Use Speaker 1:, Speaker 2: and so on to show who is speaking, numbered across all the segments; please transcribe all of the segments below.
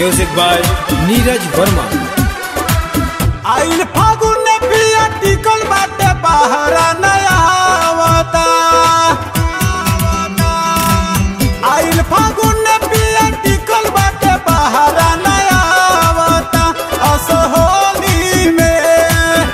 Speaker 1: music by Neeraj Verma
Speaker 2: आइल फागुन पिया टिकल बाटे बहरा नया आवता आइल फागुन पिया टिकल बाटे बहरा नया आवता असहोली में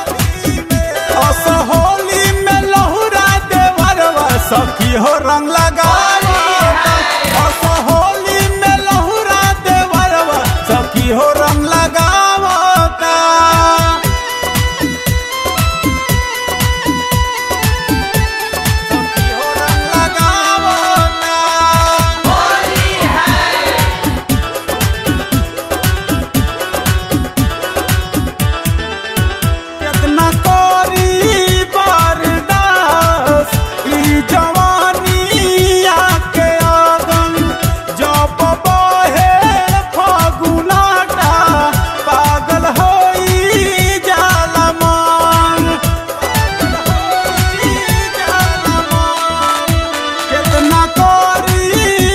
Speaker 2: असहोली में लहुरा देवरवा सखी हो रंग लगावता असहोली में लहुरा देवरवा सखी हो रंग लगावता सखी हो रंग लगावता कितना कोरी बरदास ई जवानी आके आगन जब बहे फगुनाटा पागल होई जाला मन कितना कोरी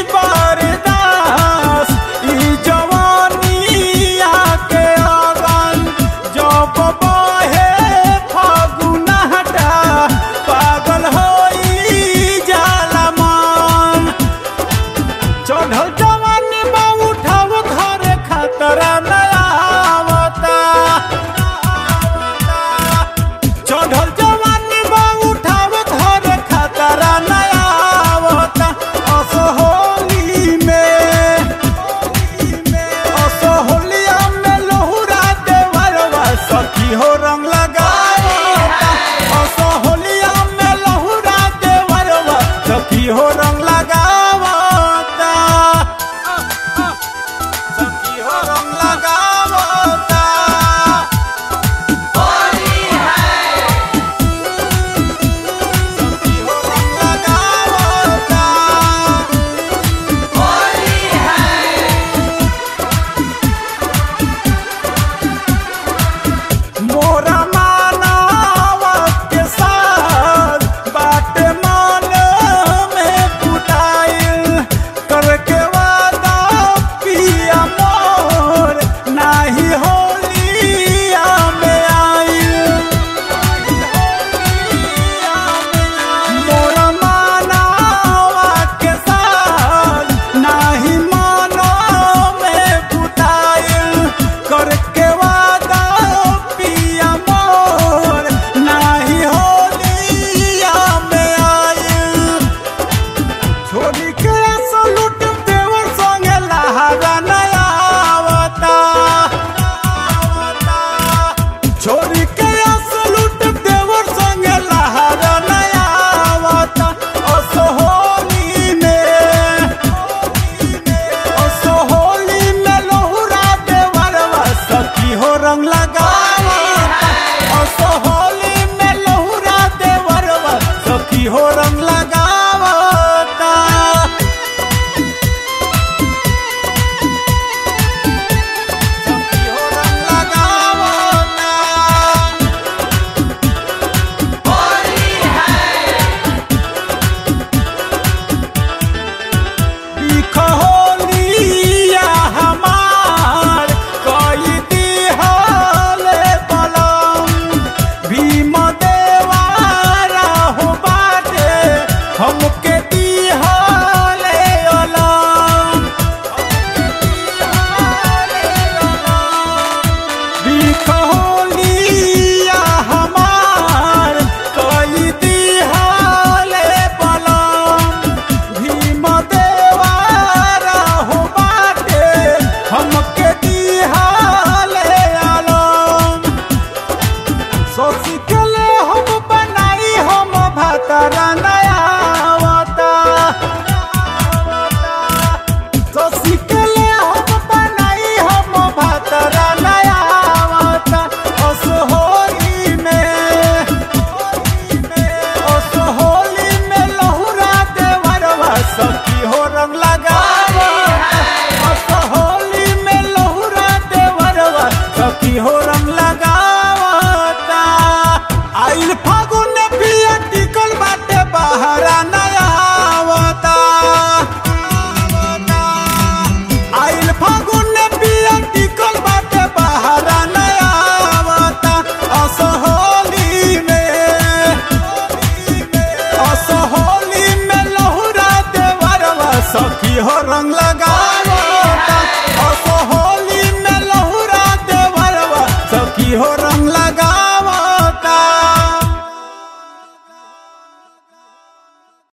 Speaker 2: बरदास ई जवानी आके आगन जब बहे फगुनाटा पागल होई जाला मन चढ़ल जवानी में उठाव घरे खतरा नया आवता चढ़ल जवानी में उठाव घरे खतरा नया आवता असहोली में असहोलिया में लोहुरा देवरवा सखी हो रंग लगावता असहोलिया में लोहुरा देवरवा सखी हो रंग लगावता सखी हो रंग लगावता सखी हो रंग लगावता मोरा मानवा के साथ बाटे मान में पुताइल करके वादा पिया मोर नाही होलिया में आइल मोरा मानवा के साथ नाही मानो में पुताइल करके वादा पिया मोर नाही होलिया में आइल छोड़ी के सलूट देवर संगे लहारा नया आवता छोड़ी के सलूट देवर संगे लहारा नया आवता असहोली में असहोली में लोहुरा देवरवा सखी हो रंग लगावता असहोली में लोहुरा देवरवा सखी हो रंग लगावता सखी हो रंग लगावता बिखहोलिया हमार कई दिहले बलम भीम देवारा हो बाटे हमके दिहले अलम बिखहोलिया हमार कई दिहले बलम भीम देवारा हो बाटे हमके दिहाले आलम सोची के ले हम बनाई हम भातारा नया लगा